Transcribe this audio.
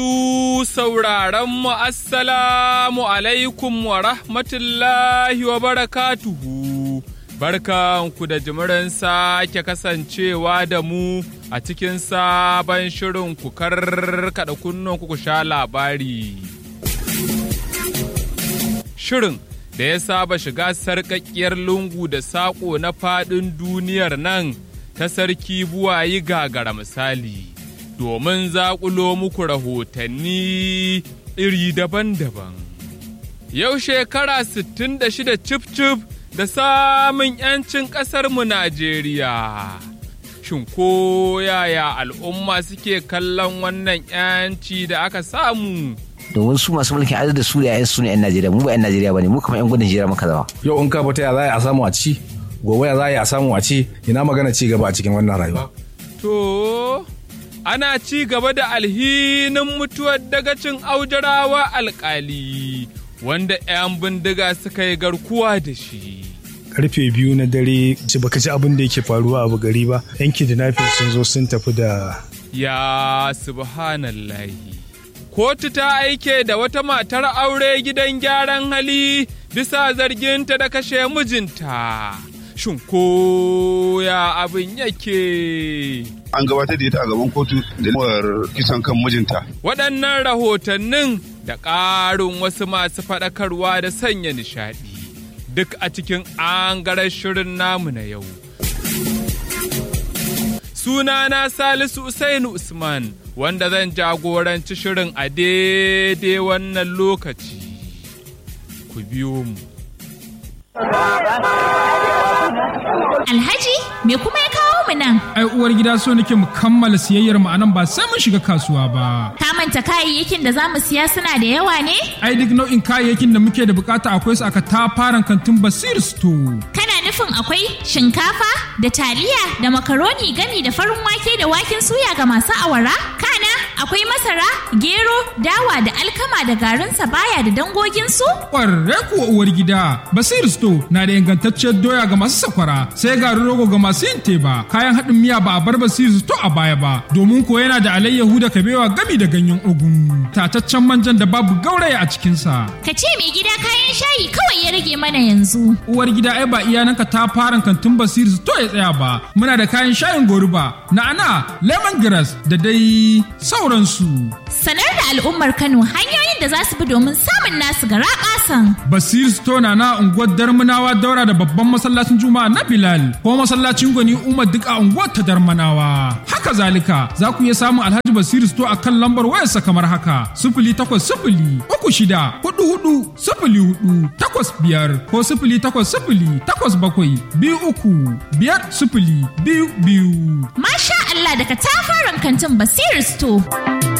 sauraron mu assalamu alaikum wa rahmatullahi wa barakatuhu. Barkanku da jimirin sake kasancewa da mu a cikin sabon shirin ku karkada kunnen ku sha labari. Shirin da ya saba shiga sarƙaƙƙiyar lungu da saƙo na faɗin duniyar nan ta sarki buwayi gagara misali. domin zaƙulo muku rahotanni iri daban-daban. Yau shekara 66 cif-cif da samun 'yancin ƙasarmu Najeriya. Shin ko yaya al'umma suke kallon wannan 'yanci da aka samu? domin su masu mulkin adar da su da 'yan su ne 'yan Najeriya mu ba 'yan Najeriya bane mu kuma 'yan gudun hijira muka zama. Yau in ka fita ya za a samu a ci gobe ya za a samu a ci ina magana ci gaba a cikin wannan rayuwa. To, ana ci gaba da alhinin mutuwar dagacin aujarawa alkali wanda 'yan bindiga suka yi garkuwa da shi. karfe biyu na dare ji baka ji abin da yake faruwa a gari ba yan kidnapping sun zo sun tafi da Ya subhanallahi. Kotu ta aike da wata matar aure gidan gyaran hali bisa zarginta da kashe mijinta. Shin ko ya abin yake? an gabatar da ita a gaban kotu da nufar kisan kan mijinta. Waɗannan rahotannin da ƙarin wasu masu faɗakarwa da sanya nishaɗi duk a cikin angarar shirin namu na yau. Sunana Salisu Usainu Usman wanda zan jagoranci shirin a daidai wannan lokaci. Ku biyo mu. Alhaji, me kuma ya kawo mu nan? ai uwar gida so nake mu kammala siyayyar mu anan ba sai mun shiga kasuwa ba Ka manta kayayyakin da za mu siya suna da yawa ne? ai duk nau'in kayayyakin da muke da bukata akwai su aka tafaran kantin basir store Kana nufin akwai shinkafa da taliya da makaroni gami da farin wake da waken suya ga masu awara? Kana akwai masara, gero, dawa da alkama da garin baya da dangoginsu? kwarre kuwa uwar gida basir store na da ingantacciyar doya ga masu sakwara sai garin rogo ga masu yin teba kayan haɗin miya ba a bar basir store a baya ba domin ko yana da alayyahu da kabewa gami da ganyen ogun tataccen manjan da babu gauraya a cikinsa Ka ce mai gida kayan shayi kawai ya rage mana yanzu. uwar gida ai ba iyananka ta fara kantin basir to ya tsaya ba muna da kayan shayin goruba na'ana lemongrass da dai sauransu Sanar da al'ummar Kano hanyoyin da za su bi domin samun nasu gara ƙasan. basir store na na unguwar darmanawa daura da babban masallacin juma'a na bilal ko masallacin gwani umar duk a unguwar ta darmanawa haka zalika za ku iya samun alhaji basir store a kan lambar wayarsa kamar haka sifili takwas sifili uku shida hudu hudu sifili hudu takwas biyar ko sifili takwas sifili takwas bakwai biyu uku biyar sifili biyu biyu Masha Allah daga tafaran kantin Basir Store.